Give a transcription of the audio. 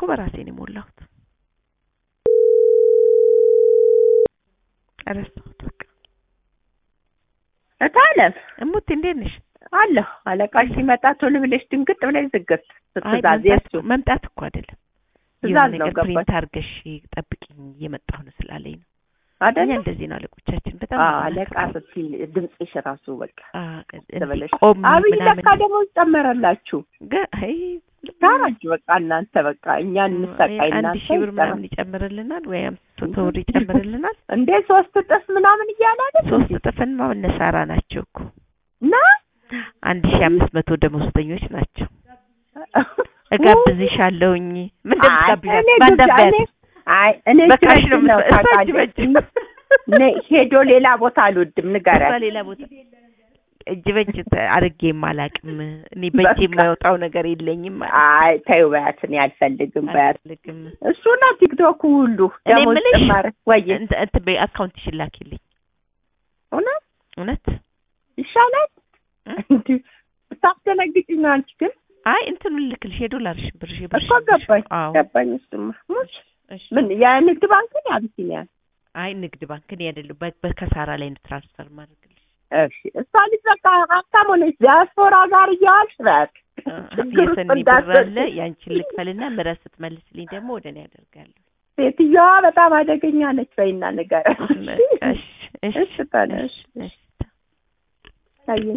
በራሴ ነው የሞላሁት። ረሳሁት በቃ። እታለም እሙት እንዴት ነሽ? አለሁ አለቃሽ ሲመጣ ቶሎ ብለሽ ድንግጥ ብለሽ ዝግት አይ ትእዛዝ መምጣት የሱ መምጣት እኮ አይደለም የሆነ ትእዛዝ ነው ነገር ፕሪንት ገባሽ አድርገሽ ጠብቂኝ እየመጣሁ ነው ስላለኝ ነው። እኛ አይደለ? እንደዚህ ነው አለቆቻችን በጣም አዎ ነው አለቃ የምናከብረው። ስትይ ድምፅሽ ራሱ በቃ አ፣ ተበለሽ እንዲህ ቆሜ አብይ ምናምን ለካ ደግሞ ጨመረላችሁ ገ- አይ ታራችሁ በቃ እናንተ በቃ እኛ እንሰቃይ አንድ እናንተ ሺህ ብር ይጨመር። ምናምን ይጨምርልናል ወይ አምስት መቶ ብር ይጨምርልናል። እንዴ ሶስት እጥፍ ምናምን እያለ አይደል ሶስት እጥፍን እነሳራ ናቸው እኮ እና አንድ ሺህ አምስት መቶ ደመወዝተኞች ናቸው። እጋብዝሻለሁኝ ምን እንደምትጋብዣት እኔ ባንዳቢያት እኔ- አይ እኔ በቃሽ ነው ነው የምትለው። እሷ እጅ ታውቃለች። በእጅ እኔ ሄዶ ሌላ ቦታ አልወድም እሷ ንገሪያት ሌላ ቦታ እጅ በእጅ ተ- አድርጌም አላውቅም። እኔ በእጅ በቃ። የማይወጣው ነገር የለኝም። አይ ተይው በያት እኔ አልፈልግም በያት አልፈልግም። እሱ ነው ቲክቶክ ሁሉ እኔ ደሞዝ የምልሽ ጭማሪ ወይ እንትን እንትን በይ አካውንትሽን ላኪልኝ። እውነት እውነት ይሻላል እ? እንዲህ ብታስደነግጪኝ ነው አንቺ ግን አይ እንትኑን ልክልሽ የዶላርሽ ብርሽ ብርሽ እኮ ገባኝ አዎ ገባኝ እሱማ ሙች እሺ። ምን የንግድ ባንክን የአቢሲኒያ አይ ንግድ ባንክ እኔ አይደለም በ- በከሳራ ላይ ነው ትራንስፈር ማድረግልሽ። እሺ እሷ ልጅ በቃ ሀብታም ሆነች ዲያስፖራ ጋር እያዋልሽ በያት ችግር ውስጥ የሰኒ ብር እንዳትወድቂ። አለ ያንቺን ልክፈልና ምረት ስትመልስልኝ ደግሞ ወደ እኔ ያደርጋለሁ። ሴትዮዋ በጣም አደገኛ ነች በይና ንገሪያት በቃ እሺ፣ እሺ፣ እሺ ታዲያ፣ እሺ፣ እሺ። እሺ። አይ